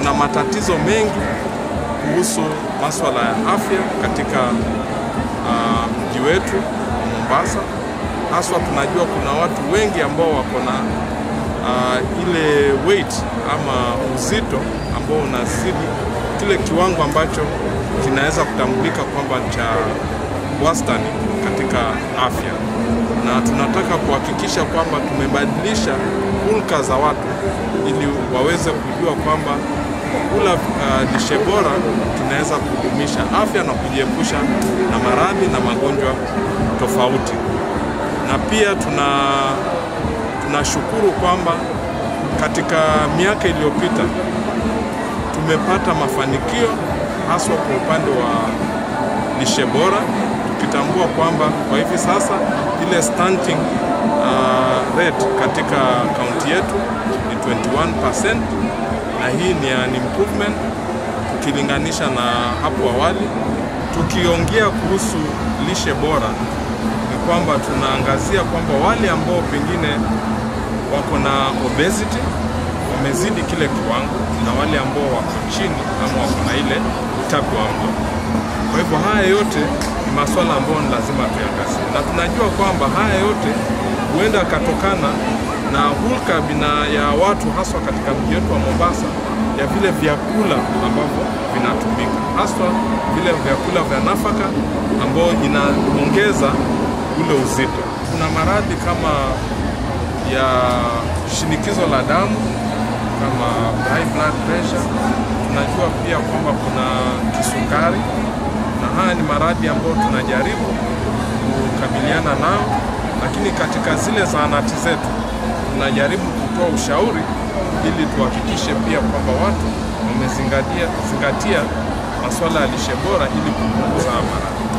kuna matatizo mengi kuhusu masuala ya afya katika uh, mji wetu wa Mombasa. Haswa tunajua kuna watu wengi ambao wako na uh, ile weight ama uzito ambao unazidi kile kiwango ambacho kinaweza kutambulika kwamba cha wastani katika afya, na tunataka kuhakikisha kwamba tumebadilisha hulka za watu ili waweze kujua kwamba kwa kula uh, lishe bora tunaweza kudumisha afya na kujiepusha na maradhi na magonjwa tofauti. Na pia tuna tunashukuru kwamba katika miaka iliyopita tumepata mafanikio haswa kwa upande wa lishe bora, tukitambua kwamba kwa hivi sasa ile stunting uh, rate katika kaunti yetu ni 21% na hii ni an improvement tukilinganisha na hapo awali. Tukiongea kuhusu lishe bora, ni kwamba tunaangazia kwamba wale ambao pengine wako na obesity wamezidi kile kiwango na wale ambao wako chini ama wako na ile utapi wa mlo. Kwa hivyo haya yote ni masuala ambayo ni lazima tuyangazie, na tunajua kwamba haya yote huenda yakatokana na hulka bina ya watu haswa katika mji wetu wa Mombasa ya vile vyakula ambavyo vinatumika, haswa vile vyakula vya nafaka ambayo inaongeza ule uzito. Kuna maradhi kama ya shinikizo la damu kama high blood pressure. Tunajua pia kwamba kuna kisukari, na haya ni maradhi ambayo tunajaribu kukabiliana nao, lakini katika zile zahanati zetu tunajaribu kutoa ushauri ili tuhakikishe pia kwamba watu wamezingatia zingatia masuala ya lishe bora ili kupunguza maradhi.